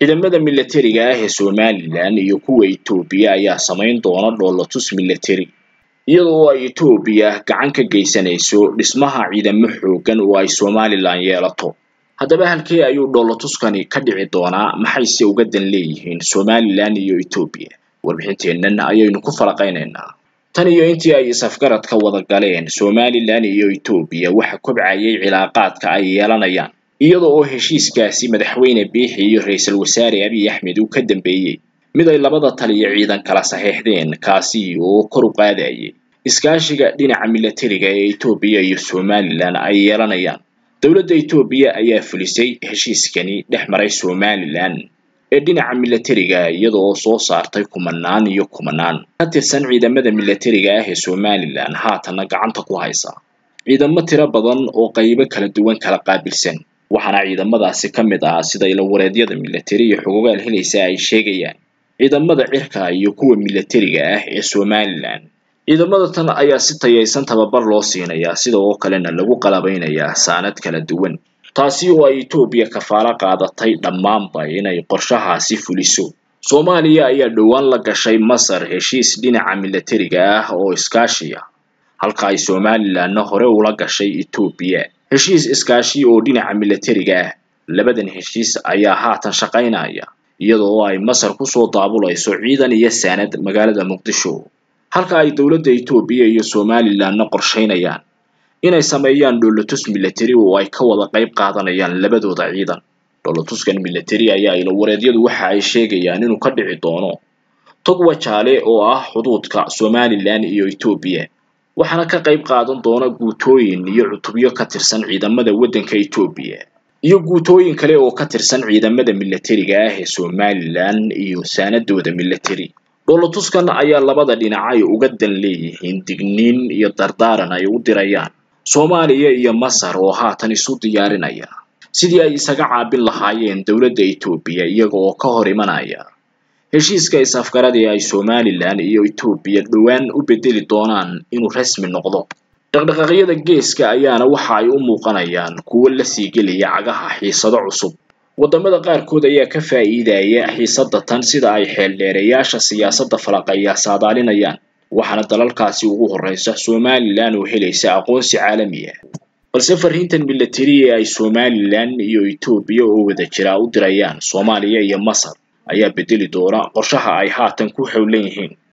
ciidamada milatariga ah ee somalilan iyo kuwa etoobiya ayaa samayn doona dhoolatus milatari iyadoo ay etoobiya gacan ka geysanayso dhismaha ciidamo xooggan oo ay somalilan yeelato haddaba halkee ayuu dhoolatuskani ka dhici doonaa maxayse uga dan leeyihiin somalilan iyo etoobiya warbixinteennan ayaynu ku falaqaynaynaa tan iyo intii ay isafgaradka wada galeen somalilan iyo etoobiya waxa kobcayay cilaaqaadka ay yeelanayaan iyada oo heshiiskaasi madaxweyne biixi iyo ra-iisul wasaare abiy axmed uu ka dambeeyey mid ay labada taliyo ciidan kala saxeexdeen kaasi oo kor u qaadayay iskaashiga dhinaca milatariga ee etoobiya iyo somalilan ay yeelanayaan dowladda etoobiya ayaa fulisay heshiiskani dhex maray somalilan ee dhinaca milatariga iyada oo soo saartay kumanaan iyo kumanaan ka tirsan ciidamada milatariga ah ee somalilan haatanna gacanta ku haysa ciidamo tiro badan oo qaybo kala duwan kala qaabilsan waxaana ciidamadaasi ka mid ah sida ilawareedyada milatari iyo xuquuqaal helaysa ay sheegayaan ciidamada cirka iyo kuwa milatariga ah ee somalilan ciidamada tan ayaa si tayaysan tababar loo siinayaa sida oo kalena lagu qalabaynayaa saanad kala duwan taasi oo ay etoobiya kafaalo qaadatay dhammaanba inay qorshahaasi fuliso soomaaliya ayaa dhowaan la gashay masar heshiis dhinaca milatariga ah oo iskaashiya halka ay somalilanna hore ula gashay etoobiya heshiis iskaashi oo dhinaca milatariga ah labadan heshiis ayaa haatan shaqaynaya iyada oo ay masar kusoo daabulayso ciidan iyo saanad magaalada muqdisho halka ay dowladda etoobiya iyo somalilanna qorshaynayaan inay sameeyaan dhoolatus milatari oo ay ka wada qayb qaadanayaan labadooda ciidan dhoolatuskan milatari ayaa ilawareedyadu waxa ay sheegayaan inuu ka dhici doono togwa jaale oo ah xuduudka somalilan iyo etoobiya waxaana ka qayb qaadan doona guutooyin iyo cutubyo ka tirsan ciidamada waddanka etoobiya iyo guutooyin kale oo ka tirsan ciidamada milatariga ah ee somalilan iyo saanadooda milatari dhoolatuskan ayaa labada dhinac ay uga dan leeyihiin digniin iyo dardaaran ay u dirayaan soomaaliya iyo masar oo haatan isu diyaarinaya sidii ay isaga caabin lahaayeen dowladda etoobiya iyaga oo ka hor imanaya heshiiska is-afgaradii ay somalilan iyo etoobiya dhowaan u bedeli doonaan inuu rasmi noqdo dhaqdhaqaaqyada geeska ayaana waxa ay u muuqanayaan kuwo la sii gelaya cagaha xiisado cusub waddamada qaarkood ayaa ka faa'iidaya xiisadda tan sida ay xeeldheereyaasha siyaasadda falaqaya saadaalinayaan waxaana dalalkaasi ugu horreysa somalilan oo helaysa aqoonsi caalami ah balse fariintan milatari ee ay somalilan iyo etoobiya oo wada jira u dirayaan soomaaliya iyo masar ayaa bedeli doona qorshaha ay haatan ku howlan yihiin